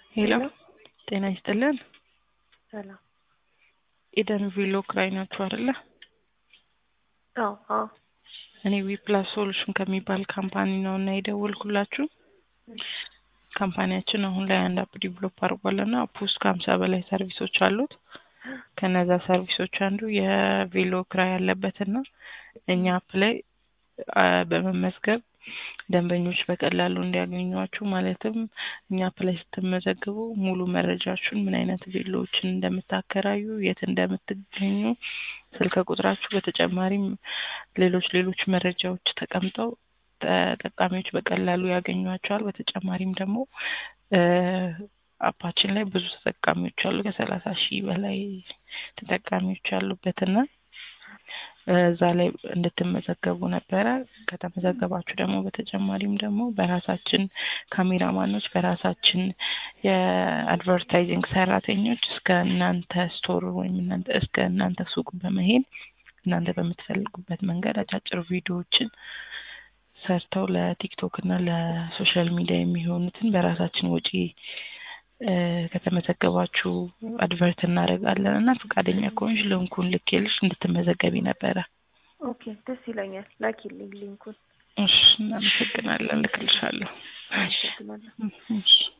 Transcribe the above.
ሄሎ ሄሎ ጤና ይስጥልን። ሰላም። ኢደን ቪሎ ክራይ ናችሁ አይደለ? አዎ አዎ። እኔ ዊፕላስ ሶሉሽን ከሚባል ካምፓኒ ነው እና የደወልኩላችሁ። ካምፓኒያችን አሁን ላይ አንድ አፕ ዲቨሎፕ አድርጓል እና አፕ ውስጥ ከሀምሳ በላይ ሰርቪሶች አሉት። ከነዛ ሰርቪሶች አንዱ የቬሎ ክራይ ያለበትና እኛ አፕ ላይ አ፣ በመመዝገብ ደንበኞች በቀላሉ እንዲያገኟችሁ ማለትም እኛ አፕ ላይ ስትመዘግቡ ሙሉ መረጃችሁን ምን አይነት ቬሎዎችን እንደምታከራዩ፣ የት እንደምትገኙ፣ ስልክ ቁጥራችሁ፣ በተጨማሪም ሌሎች ሌሎች መረጃዎች ተቀምጠው ተጠቃሚዎች በቀላሉ ያገኟቸዋል። በተጨማሪም ደግሞ እ፣ አፓችን ላይ ብዙ ተጠቃሚዎች አሉ። ከሰላሳ ሺህ በላይ ተጠቃሚዎች ያሉበትና እዛ ላይ እንድትመዘገቡ ነበረ። ከተመዘገባችሁ ደግሞ በተጨማሪም ደግሞ በራሳችን ካሜራማኖች በራሳችን የአድቨርታይዚንግ ሰራተኞች እስከ እናንተ ስቶር ወይም እናንተ እስከ እናንተ ሱቅ በመሄድ እናንተ በምትፈልጉበት መንገድ አጫጭር ቪዲዮዎችን ሰርተው ለቲክቶክ እና ለሶሻል ሚዲያ የሚሆኑትን በራሳችን ወጪ እ፣ ከተመዘገባችሁ አድቨርት እናደርጋለን እና ፈቃደኛ ከሆንሽ ልንኩን ልኬልሽ እንድትመዘገቢ ነበረ። ኦኬ ደስ ይለኛል። ላኪልኝ ሊንኩን። እሺ፣ እናመሰግናለን። ልክልሻለሁ። አመሰግናለሁ። እሺ